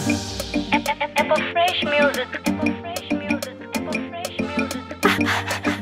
Apple Fresh Music. Apple Fresh Music. Apple Fresh Music.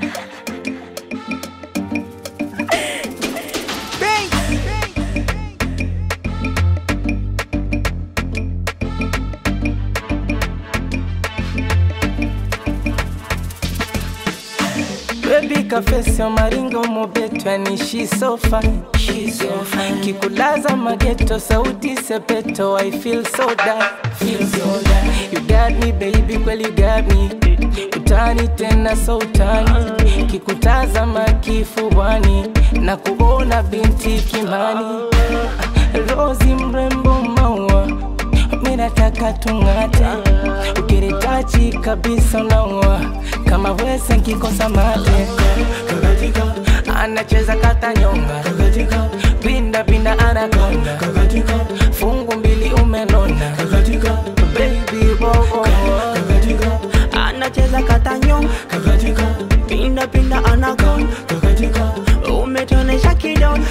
Baby kafesio maringo mobeto yani she so fine she so fine kikulaza mageto sauti sepeto I feel so that feel so that you got me baby kweli you got me utani tena so utani kikutazama kifuani na kuona binti kimani Rozi mrembo maua minataka tung'ate ukiritachi kabisa unaua kama wese nkikosa mate anacheza kata nyonga pinda pinda anakonda fungu mbili umenona baby oh, oh, oh. anacheza katanyonga pinda pinda anakonda umetonesha kidonda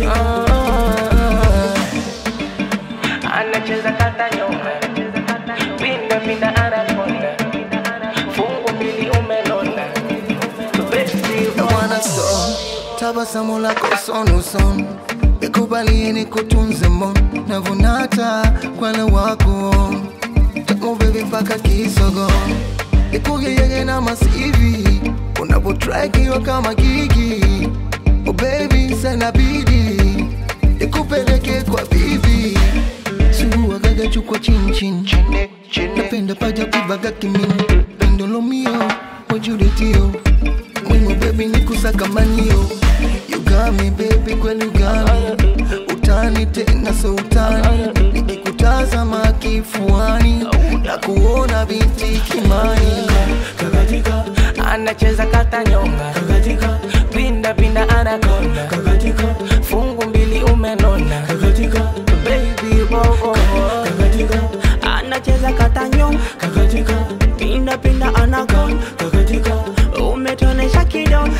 anacheza kata nyonga pinda pinda anakonda fungu mbili umenona baby oh, mwana so tabasamu lako sonuson nikubalie nikutunze mon navunata kwale wako tamu bebi mpaka kisogo nikugeyege na masivi unapotrakiwa kama gigi oh baby sanabidi nikupeleke kwa bibi suguagaga chukwa chinchin napenda paja kuvaga kimini pendolomio wajuletio mwimo bebi nikusakamanio you got me baby kweli you got me utani tena so utani nikikutazama kifuani na kuona binti kimani anacheza kata nyonga pinda pinda anakonda fungu mbili umenona baby oh, oh, oh. anacheza katanyonga pinda pinda anakonda umetonesha kidonda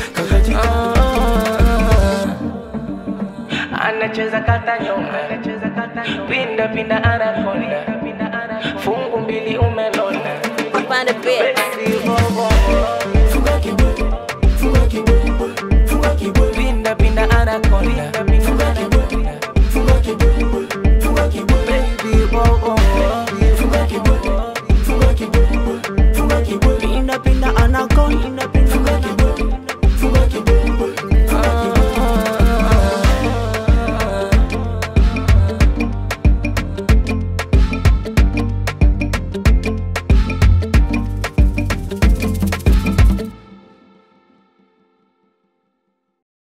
Ah, anacheza kata nyonga pinda pinda anakonda fungu mbili umenona Find a bit.